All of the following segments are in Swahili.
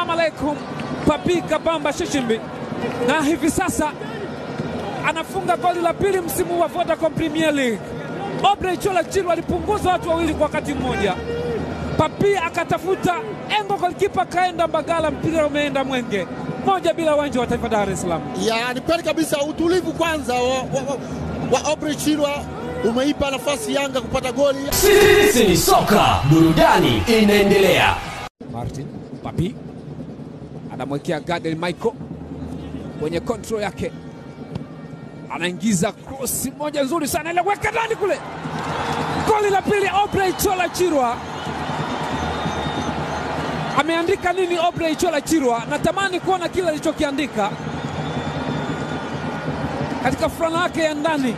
Assalamu alaikum, Papi Kabamba Shishimbi, na hivi sasa anafunga goli la pili msimu wa Vodacom Premier League. Obrey Chola Chilwa alipunguza watu wawili kwa wakati mmoja. Papi akatafuta engo, golikipa kaenda Mbagala, mpira umeenda Mwenge, moja bila uwanja wa Taifa Dar es Salaam. Ya, ni kweli kabisa. Utulivu kwanza wa, wa, wa, wa Obrey Chilwa umeipa nafasi Yanga kupata goli. Sisi ni soka, burudani inaendelea. Martin Papi anamwekea Gadiel Michael kwenye control yake, anaingiza krosi moja nzuri sana, ile weka ndani kule. Goli la pili Obrey Chola Chirwa. Ameandika nini Obrey Chola Chirwa? Natamani kuona kile alichokiandika katika fulana yake ya ndani.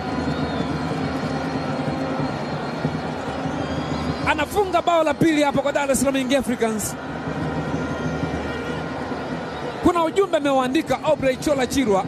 Anafunga bao la pili hapa kwa Dar es Salaam Young Africans. Kuna ujumbe ameuandika Obrey Chola Chirwa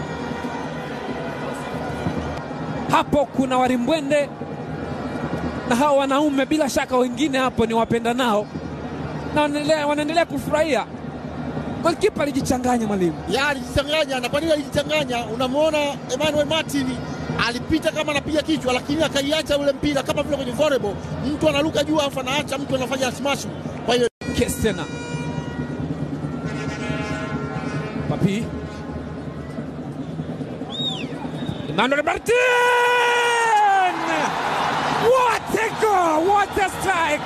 hapo. Kuna warimbwende na hao wanaume, bila shaka wengine hapo ni wapenda nao na wanaendelea, wanaendelea kufurahia. Golikipa alijichanganya mwalimu. Ya, alijichanganya. Na kwa nini alijichanganya? Unamwona Emmanuel Martin alipita kama anapiga kichwa, lakini akaiacha ule mpira kama vile kwenye volleyball, mtu anaruka juu afu anaacha mtu anafanya smash. Kwa hiyo Kesi tena Papi Emmanuel Martin! What a goal! What a strike!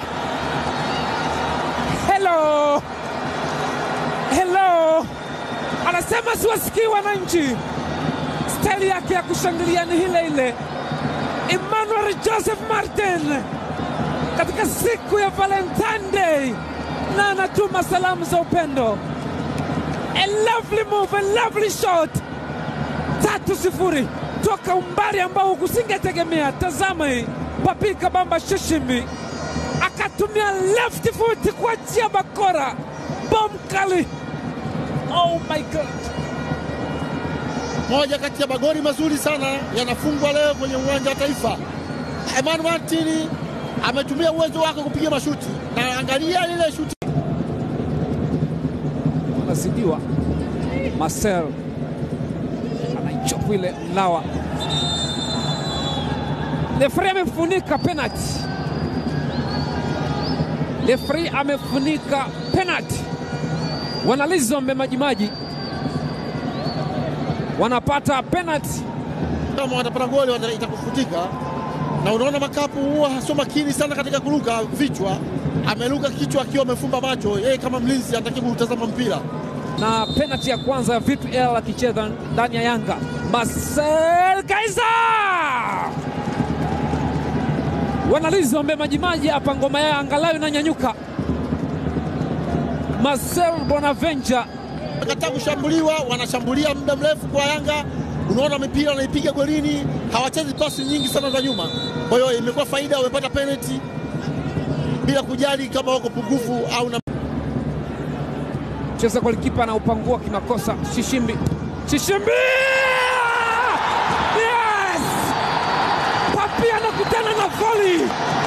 Hello! Hello! Anasema siwasikii wananchi. Staili yake ya kushangilia ni ile ile. Emmanuel Joseph Martin katika siku ya Valentine Day na anatuma salamu za upendo. A lovely move, a lovely shot. Tatu sifuri toka umbali ambao kusingetegemea. Tazama hii, Papi Kabamba Shishimbi akatumia left foot kuachia bakora, bom kali. Oh my God! moja kati ya magoli mazuri sana yanafungwa leo kwenye uwanja wa Taifa. Emmanuel Martin ametumia uwezo wake kupiga mashuti, na angalia lile shuti Anazidiwa Marcel anaichopu ile Mlawa. Lefri amefunika penalti, Lefri amefunika penalti. Wanalizombe Majimaji wanapata penalti. kama watapata goli wata- itakufutika. Na unaona makapu huwa sio makini sana katika kuruka vichwa, ameruka kichwa akiwa amefumba macho. Yeye kama mlinzi anatakiwa kutazama mpira. na penalti ya kwanza ya Vitu El akicheza ndani ya Yanga. Marcel Kaiza wanalizombe Majimaji hapa, ngoma yao angalau inanyanyuka. Marcel Bonaventure Kataa kushambuliwa, wanashambulia muda mrefu kwa Yanga. Unaona mipira wanaipiga golini, hawachezi pasi nyingi sana za nyuma. Kwa hiyo imekuwa faida, wamepata penalty bila kujali kama wako pungufu au na cheza golikipa na upangua kimakosa. Shishimbi, Shishimbi! Yes! Papi anakutana na voli,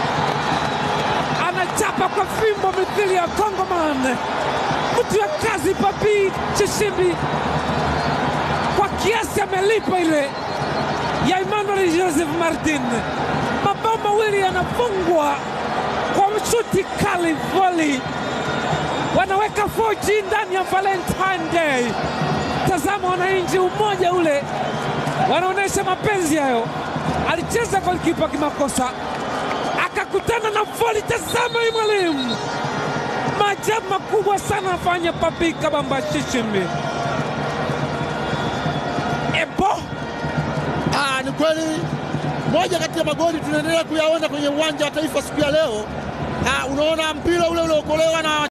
anachapa kwa fimbo mithili ya Kongoman, mtu ya kazi. Papi Shishimbi kwa kiasi amelipa ile ya Emmanuel Joseph Martin. Mabao mawili yanafungwa kwa mshuti kali, voli wanaweka 4G ndani ya Valentine Day. Tazama wananchi, umoja ule, wanaonyesha mapenzi hayo. Alicheza golikipa kimakosa, akakutana na voli. Tazama hii mwalimu, maajabu makubwa sana afanya Papi Kabamba Shishimbi. Ebo Ah, ni kweli moja kati ya magoli tunaendelea kuyaona kwenye uwanja wa Taifa siku ya leo. Ah, unaona mpira ule uliokolewa na